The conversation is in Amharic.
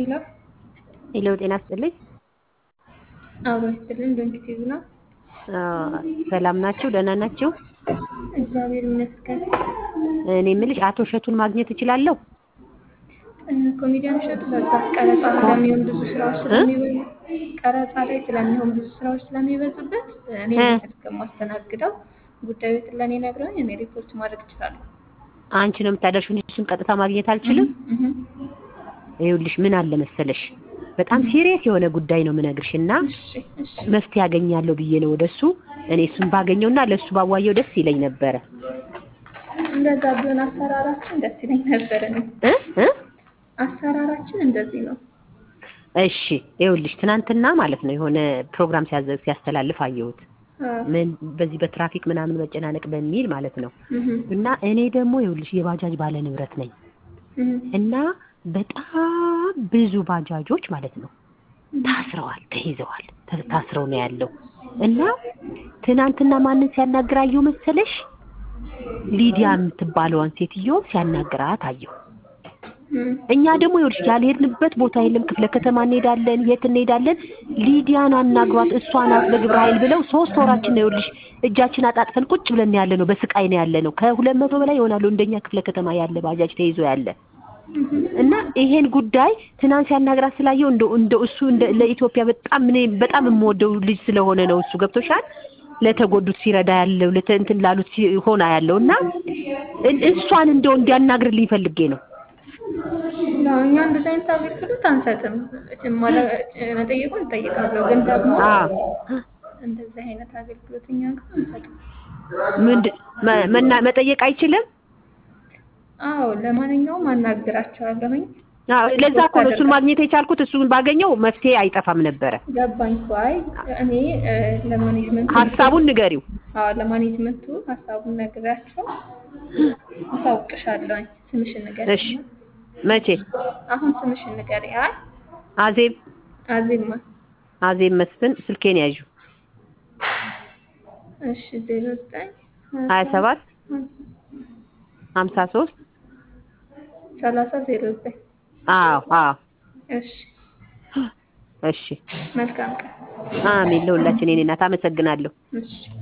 ሄሎ ሄሎ ጤና ይስጥልኝ። አብሮ ይስጥልን። ዶንኪቲቭ ነው። ሰላም ናችሁ? ደህና ናችሁ? እግዚአብሔር ይመስገን። እኔ የምልሽ አቶ እሸቱን ማግኘት እችላለሁ? ኮሜዲያን እሸቱ በብዛት ቀረጻ ስለሚሆን ብዙ ስራዎች ስለሚበዙ ቀረጻ ላይ ስለሚሆን ብዙ ስራዎች ስለሚበዙበት እኔ ስልክ የማስተናግደው ጉዳዩ ለእኔ ነግረውኝ እኔ ሪፖርት ማድረግ እችላለሁ። አንቺ ነው የምታደርሺው እንጂ እሱን ቀጥታ ማግኘት አልችልም? ይኸውልሽ ምን አለ መሰለሽ በጣም ሲሪየስ የሆነ ጉዳይ ነው የምነግርሽ እና መፍትሄ ያገኛለሁ ብዬ ነው ወደሱ እኔ እሱን ባገኘውና ለእሱ ባዋየው ደስ ይለኝ ነበረ። እንደዛ ቢሆን አሰራራችን ደስ ይለኝ ነበረ። እ እ አሰራራችን እንደዚህ ነው። እሺ ይኸውልሽ ትናንትና ማለት ነው የሆነ ፕሮግራም ሲያዘ ሲያስተላልፍ አየሁት። ምን በዚህ በትራፊክ ምናምን መጨናነቅ በሚል ማለት ነው። እና እኔ ደግሞ ይኸውልሽ የባጃጅ ባለ ንብረት ነኝ እና በጣም ብዙ ባጃጆች ማለት ነው ታስረዋል፣ ተይዘዋል፣ ታስረው ነው ያለው እና ትናንትና ማንን ሲያናግር አየሁ መሰለሽ? ሊዲያ የምትባለዋን ሴትዮ ሲያናግራት አየሁ። እኛ ደግሞ ይኸውልሽ ያልሄድንበት ቦታ የለም። ክፍለ ከተማ እንሄዳለን፣ የት እንሄዳለን። ሊዲያን አናግሯት እሷ ናት በግብረ ኃይል ብለው ሶስት ወራችን ነው ይኸውልሽ እጃችን አጣጥፈን ቁጭ ብለን ያለ ነው። በስቃይ ነው ያለ ነው። ከሁለት መቶ በላይ ይሆናሉ እንደኛ ክፍለ ከተማ ያለ ባጃጅ ተይዞ ያለ እና ይሄን ጉዳይ ትናንት ሲያናግራት ስላየው እንደ እንደ እሱ እንደ ለኢትዮጵያ በጣም እኔ በጣም የምወደው ልጅ ስለሆነ ነው እሱ ገብቶሻል። ለተጎዱት ሲረዳ ያለው ለእንትን ላሉት ሆና ያለው እና እሷን እንደው እንዲያናግርልኝ ፈልጌ ነው። እኛ እንደዚህ አይነት አገልግሎት አንሰጥም። መጠየቁን እንጠይቃለሁ፣ ግን ደግሞ እንደዚህ አይነት አገልግሎት እኛ ጋር አንሰጥም። ምንድን መጠየቅ አይችልም? አዎ ለማንኛውም አናግራቸዋለሁኝ። አዎ ለዛ እኮ ነው እሱን ማግኘት የቻልኩት። እሱን ባገኘው መፍትሄ አይጠፋም ነበረ። ገባኝ እኮ። አይ እኔ ለማኔጅመንቱ ሀሳቡን ንገሪው። አዎ ለማኔጅመንቱ ሀሳቡን ነግራቸው አሳውቅሻለሁኝ። ስምሽን ንገሪ። እሺ መቼ? አሁን ስምሽን ንገሪ። አይ አዜብ አዜብ ማ አዜብ መስፍን ስልኬን ያዡ። እሺ ዜሮ ዘጠኝ ሀያ ሰባት ሀምሳ ሶስት ሰላሳ ዜሮ ዘጠኝ አዎ አዎ እሺ እሺ መልካም ቀን። አሜን። ለሁላችን የኔ እናት አመሰግናለሁ። እሺ